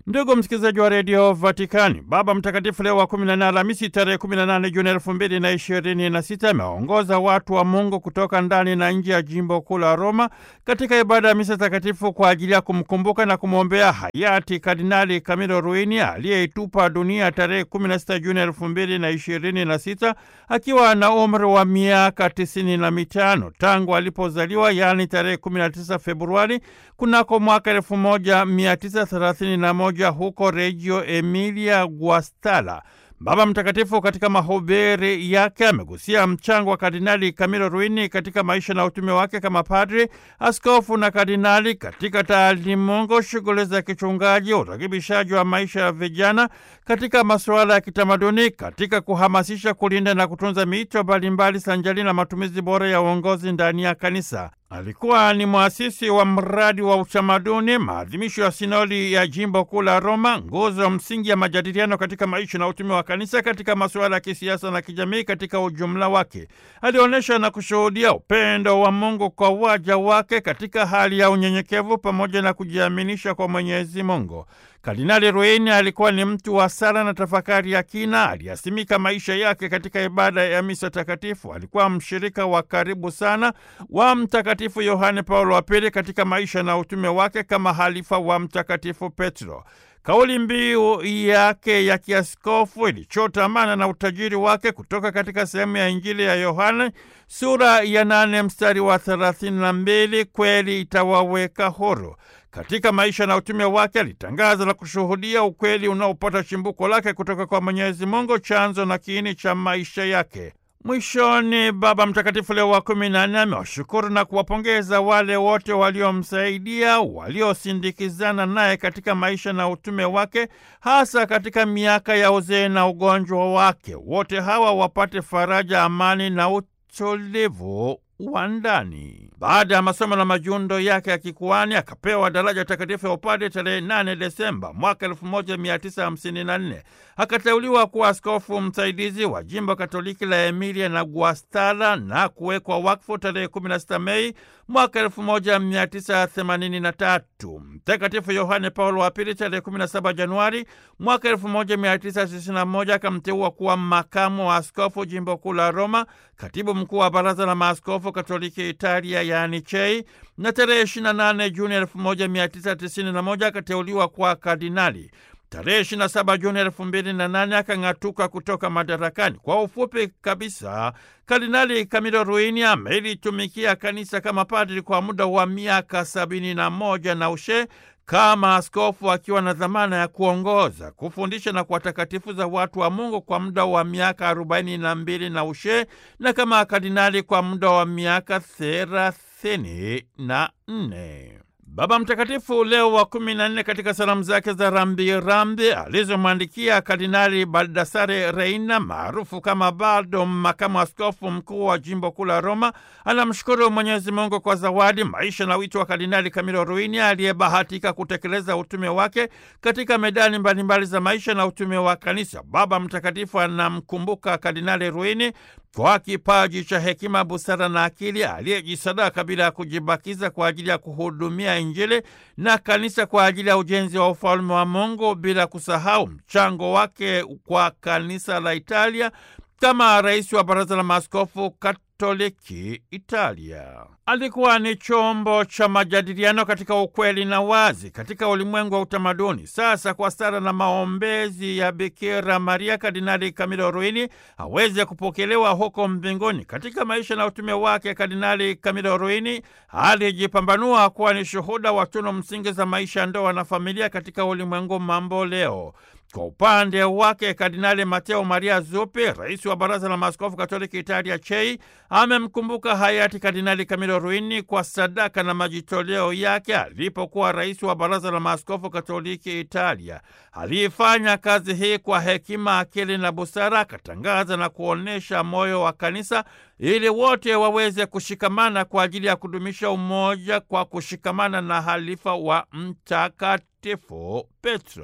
Ndugu msikilizaji wa redio Vatikani, Baba Mtakatifu Leo wa 14 Alhamisi tarehe 18 Juni elfu mbili na ishirini na sita amewaongoza watu wa Mungu kutoka ndani na nje ya jimbo kuu la Roma katika ibada ya misa takatifu kwa ajili ya kumkumbuka na kumwombea hayati Kardinali Camillo Ruini aliyeitupa dunia tarehe 16 Juni elfu mbili na ishirini na sita akiwa na umri wa miaka tisini na mitano tangu alipozaliwa, yaani tarehe 19 Februari kunako mwaka elfu moja mia tisa thelathini na moja huko Reggio Emilia Guastalla. Baba Mtakatifu katika mahubiri yake amegusia mchango wa Kardinali Camillo Ruini katika maisha na utume wake kama padri, askofu na kardinali katika taalimungu, shughuli za kichungaji, urekebishaji wa maisha ya vijana, katika masuala ya kitamaduni, katika kuhamasisha, kulinda na kutunza miito mbalimbali sanjali na matumizi bora ya uongozi ndani ya kanisa. Alikuwa ni mwasisi wa mradi wa utamaduni, maadhimisho ya sinodi ya jimbo kuu la Roma, nguzo msingi ya majadiliano katika maisha na utume wa kanisa katika masuala ya kisiasa na kijamii katika ujumla wake. Alionyesha na kushuhudia upendo wa Mungu kwa waja wake katika hali ya unyenyekevu pamoja na kujiaminisha kwa Mwenyezi Mungu. Kardinali Ruini alikuwa ni mtu wa sala na tafakari ya kina. Aliyasimika maisha yake katika ibada ya misa takatifu. Alikuwa mshirika wa karibu sana wa Mtakatifu Yohane Paulo wa Pili katika maisha na utume wake kama halifa wa Mtakatifu Petro. Kauli mbiu yake ya kiaskofu ilichota mana na utajiri wake kutoka katika sehemu ya Injili ya Yohane sura ya nane mstari wa thelathini na mbili kweli itawaweka huru. Katika maisha na utume wake alitangaza na kushuhudia ukweli unaopata chimbuko lake kutoka kwa Mwenyezi Mungu, chanzo na kiini cha maisha yake. Mwishoni, Baba Mtakatifu Leo wa kumi na nne amewashukuru na kuwapongeza wale wote waliomsaidia, waliosindikizana naye katika maisha na utume wake, hasa katika miaka ya uzee na ugonjwa wake. Wote hawa wapate faraja, amani na utulivu wa ndani. Baada ya masomo na majundo yake ya kikuani akapewa daraja takatifu ya upadre tarehe 8 Desemba mwaka 1954. Akateuliwa kuwa askofu msaidizi wa jimbo Katoliki la Emilia na Guastalla na kuwekwa wakfu tarehe 16 Mei mwaka 1983. Mtakatifu Yohane Paulo wa Pili tarehe 17 Januari mwaka 1991 akamteua kuwa makamu wa askofu jimbo kuu la Roma, katibu mkuu wa baraza la maaskofu Katoliki Italia yaani CHEI, na tarehe 28 Juni 1991 akateuliwa kwa kardinali. Tarehe 27 Juni 2008 akang'atuka kutoka madarakani. Kwa ufupi kabisa, Kardinali Camillo Ruini amelitumikia kanisa kama padri kwa muda wa miaka sabini na moja na ushe kama askofu akiwa na dhamana ya kuongoza, kufundisha na kuwatakatifuza watu wa Mungu kwa muda wa miaka arobaini na mbili na ushe na kama kardinali kwa muda wa miaka thelathini na nne. Baba Mtakatifu Leo wa kumi na nne katika salamu zake za rambirambi alizomwandikia Kardinali Baldassare Reina maarufu kama Baldo, makamu askofu mkuu wa jimbo kuu la Roma, anamshukuru Mwenyezi Mungu kwa zawadi, maisha na wito wa Kardinali Camillo Ruini aliyebahatika kutekeleza utume wake katika medani mbalimbali za maisha na utume wa kanisa. Baba Mtakatifu anamkumbuka Kardinali Ruini kwa kipaji cha hekima, busara na akili, aliyejisadaka bila ya kujibakiza kwa ajili ya kuhudumia Injili na kanisa kwa ajili ya ujenzi wa ufalme wa Mungu, bila kusahau mchango wake kwa kanisa la Italia kama rais wa baraza la maaskofu Katoliki Italia. Alikuwa ni chombo cha majadiliano katika ukweli na wazi katika ulimwengu wa utamaduni. Sasa kwa sala na maombezi ya Bikira Maria, Kardinali Camillo Ruini aweze kupokelewa huko mbinguni. Katika maisha na utume wake, Kardinali Camillo Ruini alijipambanua kuwa ni shuhuda wa tunu msingi za maisha ya ndoa na familia katika ulimwengu mambo leo. Kwa upande wake Kardinali Mateo Maria Zuppi, rais wa baraza la maaskofu katoliki Italia CHEI, amemkumbuka hayati Kardinali Camillo Ruini kwa sadaka na majitoleo yake alipokuwa rais wa baraza la maaskofu katoliki Italia. Aliifanya kazi hii kwa hekima, akili na busara, akatangaza na kuonyesha moyo wa kanisa ili wote waweze kushikamana kwa ajili ya kudumisha umoja kwa kushikamana na halifa wa Mtakatifu Petro.